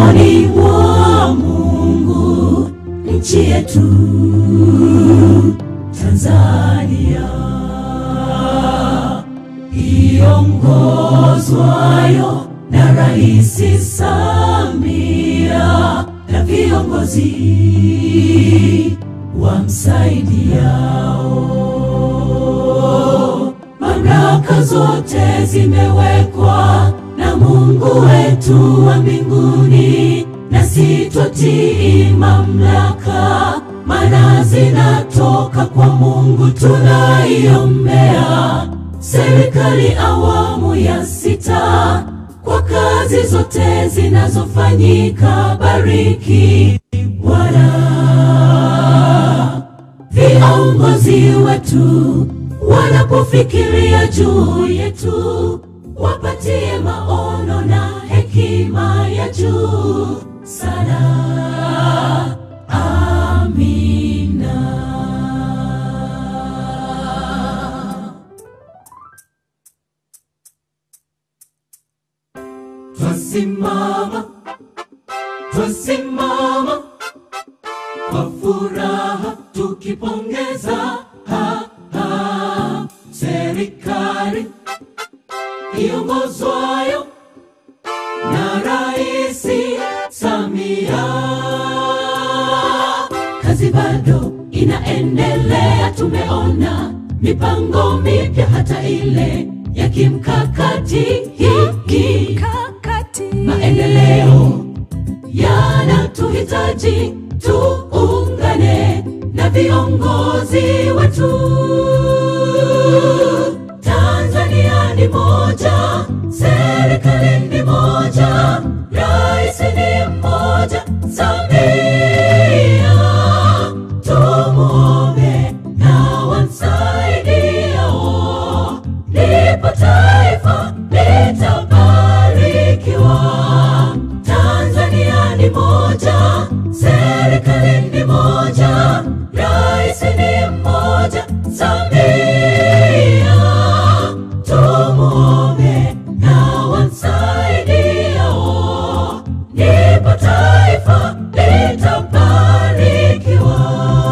mikononi mwa Mungu, nchi yetu Tanzania iongozwayo na Rais Samia na viongozi wamsaidiao. Mamlaka zote zimewekwa na Mungu wetu wa mbinguni, na sitwatii mamlaka, maana zinatoka kwa Mungu. Tunaiombea serikali awamu ya sita kwa kazi zote zinazofanyika. Bariki Bwana viongozi wetu wanapofikiria juu yetu, wapatie maono na hekima ya juu sana. Amina. Twasimama, twasimama kwa furaha tukipongeza ha, ha, serikali iongozwayo na Rais Samia. Kazi bado inaendelea, tumeona mipango mipya, hata ile ya kimkakati hiki kakati maendeleo yanatuhitaji tuungane na viongozi wetu. Tanzania ni moja, serikali ni moja, rais ni mmoja, Samia. Tumuombe na wamsaidiao, ndipo taifa litabarikiwa. Tanzania ni moja, serikali ni moja, rais ni mmoja, Samia. Tumuombe na wamsaidiao, ndipo taifa litabarikiwa.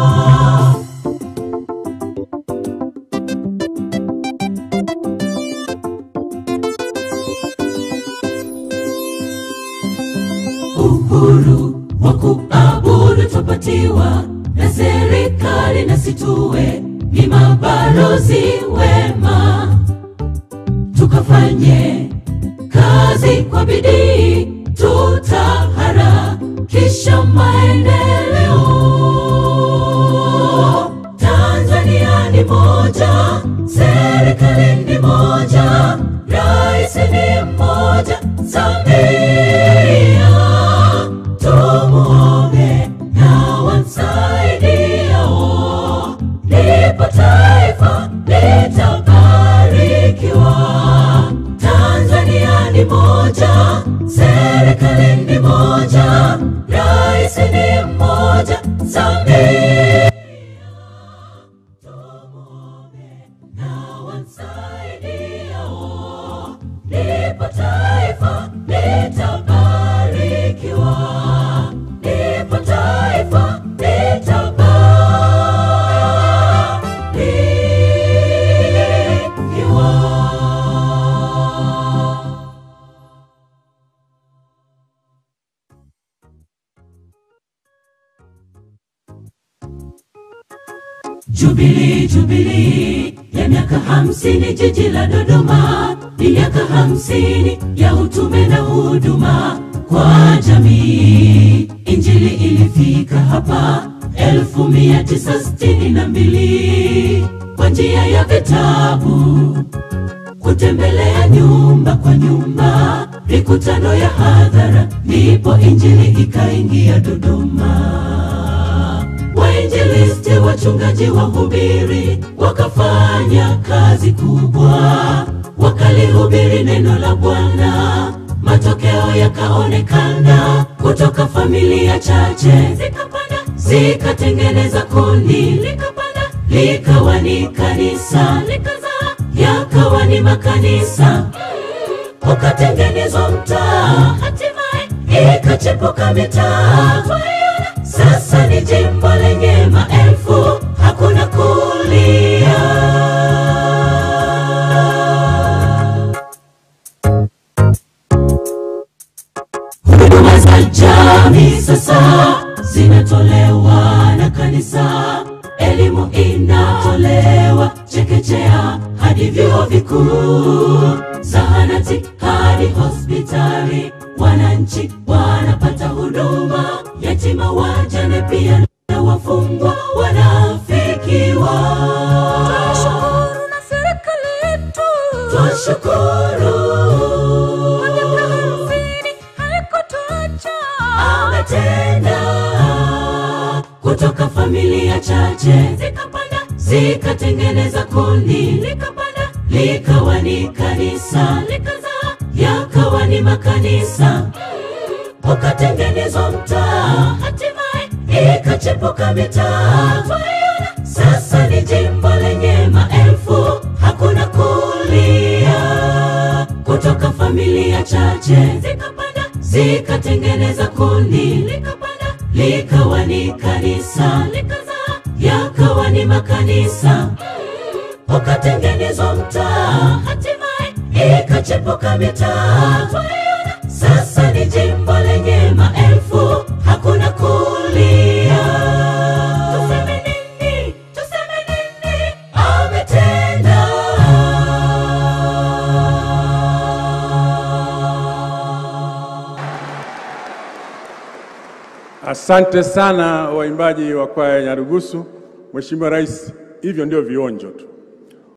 uhuru wa kuabudu twapatiwa na serikali, na situwe ni mabalozi wema, tukafanye kazi kwa bidii, tutaharakisha maendeleo. Tanzania ni moja, serikali ni moja, rais ni mmoja, Samia. Tumuombe na wamsaidiao, ndipo taifa litabarikiwa. Tanzania ni moja, serikali ni moja, rais ni mmoja, Samia. Tumuombe na wamsaidiao, ndipo taifa litabarikiwa, ndipo taifa litabarikiwa. Jubilii, jubilii ya miaka hamsini jiji la Dodoma, ni miaka hamsini ya utume na huduma kwa jamii. Injili ilifika hapa elfu mia tisa sitini na mbili kwa njia ya vitabu, kutembelea nyumba kwa nyumba, mikutano ya hadhara, ndipo injili ikaingia Dodoma. Wainjilisti, wachungaji, wahubiri wakafanya kazi kubwa, wakalihubiri neno la Bwana. Matokeo yakaonekana, kutoka familia chache zikapanda, zikatengeneza kundi, likapanda, likawa ni kanisa, likazaa, yakawa ni makanisa ukatengenezwa mtaa, hatimaye ikacha ikachepuka mitaa. Sasa ni jimbo lenye maelfu, hakuna kulia. Huduma za jamii sasa zinatolewa na kanisa, elimu inatolewa chekechea hadi vyuo vikuu, zahanati hadi hospitali, wananchi wanapata huduma, yatima, wajane pia na wafungwa wanafikiwa. Tunashukuru na serikali yetu Twashukuru kwa miaka hamsini haikutuacha. ametenda kutoka familia chache zikapanda zikatengeneza kundi likapanda likawa ni kanisa likazaa yakawa ni makanisa ukatengenezwa mtaa hatimaye ikachepuka mitaa Twaiona sasa ni jimbo lenye maelfu hakuna kulia kutoka familia chache zikapanda zikatengeneza kundi likapanda likawa ni kanisa likazaa yakawa ni makanisa ukatengenezwa mtaa hatimaye ikachepuka mitaa Twaiona sasa ni jimbo lenye maelfu hakuna kulia tuseme nini tuseme nini ametenda Asante sana waimbaji wa kwaya ya Nyarugusu. Mheshimiwa Rais, hivyo ndio vionjo tu.